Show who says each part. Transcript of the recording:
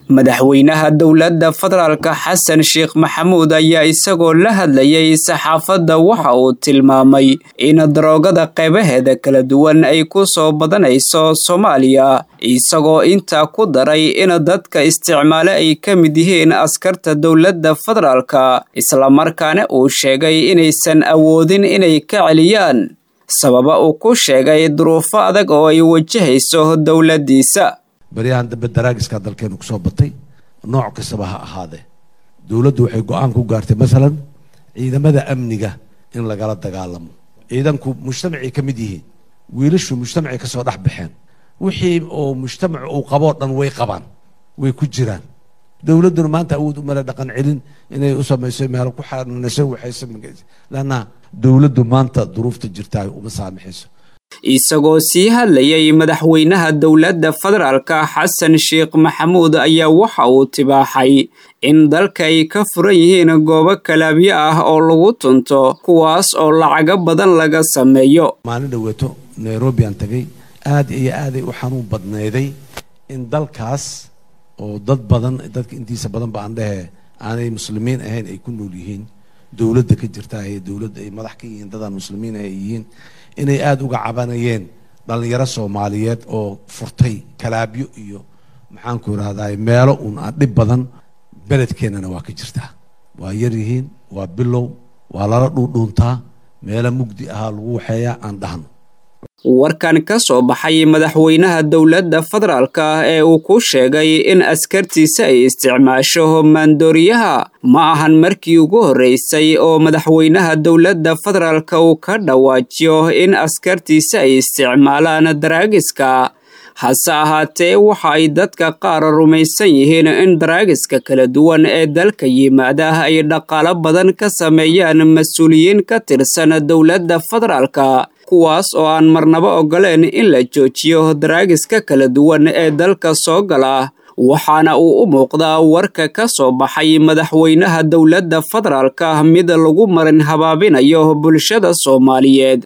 Speaker 1: madaxweynaha dowladda federaalka xasan sheekh maxamuud ayaa isagoo la hadlayay saxaafadda waxa uu tilmaamay in daroogada qeybaheeda kala duwan ay ku soo badanayso soomaaliya isagoo intaa ku daray in dadka isticmaale ay ka mid yihiin askarta dowladda federaalka islamarkaana uu sheegay inaysan awoodin inay ka celiyaan sababa uu ku sheegay duruufo adag oo ay wajahayso dowladdiisa
Speaker 2: baryahan dambe daraagiskaa dalkeenu kusoo batay nooc kastaba ha ahaadee dowladdu waxay go-aan ku gaartay masalan ciidamada amniga in lagala dagaalamo ciidanku mujtamacay ka mid yihiin wiilashu mujtamacay kasoo dhex baxeen wixii oo mujtamac uu qaboo dhan way qabaan way ku jiraan dowladduna maanta awood umale dhaqan celin inay u samayso meelo ku xanunayso waxay samaysa lanna dowladdu maanta duruufta jirtaa uma saamaxayso
Speaker 1: isagoo sii hadlayay madaxweynaha dowladda federaalka xasan sheekh maxamuud ayaa waxa uu tibaaxay in dalka ay ka furan yihiin goobo kalaabyo ah oo lagu tunto kuwaas oo lacago badan laga sameeyo
Speaker 2: maalin dhaweeto nairobi aan tagay aad iyo aaday u xanuun badnayday in dalkaas oo dad badan dadka intiisa badan ba aan dhehe aanay muslimiin ahayn ay ku nool yihiin dowladda ka jirta ee dowladda ay madax ka yihiin dadaan muslimiin ay yihiin inay aada uga cabanayeen dhalinyaro soomaaliyeed oo furtay kalaabyo iyo maxaanku irahdaa meelo uun aan dhib badan beledkeennana waa ka jirtaa waa yar yihiin waa bilow waa lala dhuudhuuntaa meelo mugdi ahaa lagu waxeeyaa aan dhahno
Speaker 1: warkan ka soo baxay madaxweynaha dowladda federaalka ee uu ku sheegay in askartiisa ay isticmaasho maandooriyaha ma ahan markii ugu horreysay oo madaxweynaha dowladda federaalka uu ka dhawaajiyo in askartiisa ay isticmaalaan daraagiska hase ahaatee waxa ay dadka qaar rumaysan yihiin in daraagiska kala duwan ee dalka yimaada ay dhaqaalo badan ka sameeyaan mas-uuliyiin ka tirsan dowladda federaalka kuwaas oo aan marnabo ogoleen in la joojiyo daraagiska kala duwan ee dalka soo gala waxaana uu u muuqdaa warka ka soo baxay madaxweynaha dowladda federaalka mid lagu marin habaabinayo bulshada soomaaliyeed